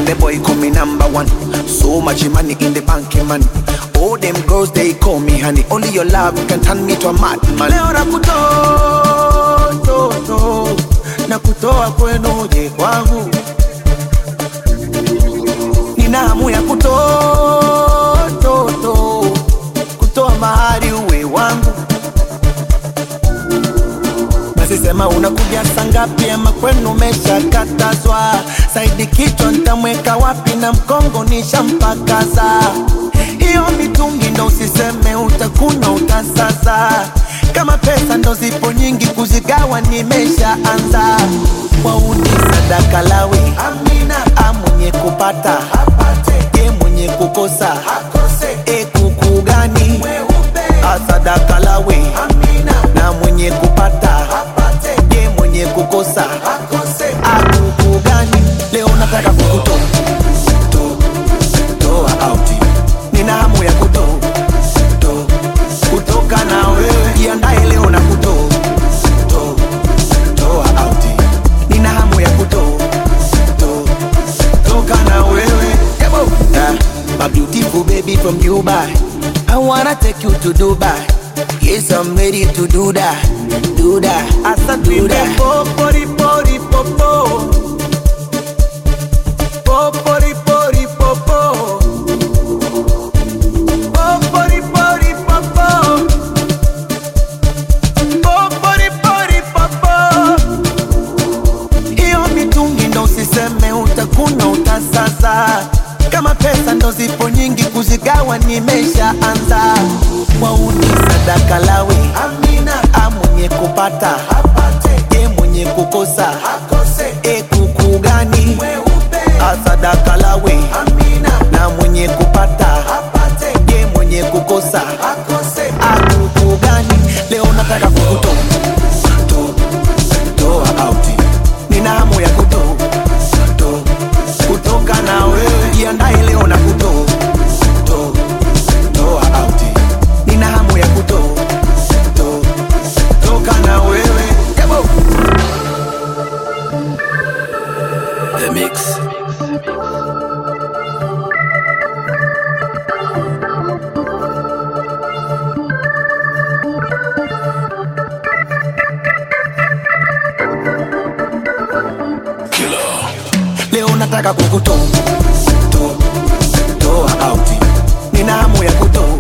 the boy call me number one. So much money in the bank, man. All them girls they call me honey. Only your love can turn me to a madman. Leo nakutoa toto, nakutoa kwenu je kwangu. Nina hamu ya kutoa toto, kutoa mahali uwe wangu. Basi sema unakuja saa ngapi ama kwenu umeshakatazwa? Saidi kichwa ntamweka wapi na mkongo nishampakaza. Hiyo mitungi ndo usiseme utakuna utasaza. Kama pesa ndo zipo nyingi kuzigawa nimeshaanza. Wauni sadaka lawi Amina, amwenye kupata apate, ye mwenye kukosa akose. E kuku gani asadaka lawi Amina, na mwenye kupata apate, ye mwenye kukosa akose. Akuku gani leo nataka kukutoa to- toa out. Nina hamu ya kuto to- kutoka na wewe, jiandae leo na kuto to- toa out. Nina hamu ya kuto to- toka na wewe Yabo. Yeah. My beautiful baby from Dubai I wanna take you to Dubai Yes, I'm ready to do that Do that Asa do that Popori pori popo Popori pori popo Popori pori popo Popori pori popo hiyo mitungi ndo usiseme utakuna utasaza. Kama pesa ndo zipo nyingi kuzigawa nimeshaanza. Wauni sadaka lawi Amina, amwenye kupata apate, ye mwenye kukosa akose. E kuku gani asadaka lawi Amina, na mwenye kupata apate, ye mwenye kukosa akose. Akuku gani leo nataka kukutoa to- toa out nina hamu ya kuto to, kutoka na wewe jiandae leo na kuto to, toa out nina hamu ya kuto to, toka na wewe Yabo. The Mix. leo nataka kukuto to, toa out nina hamu ya kuto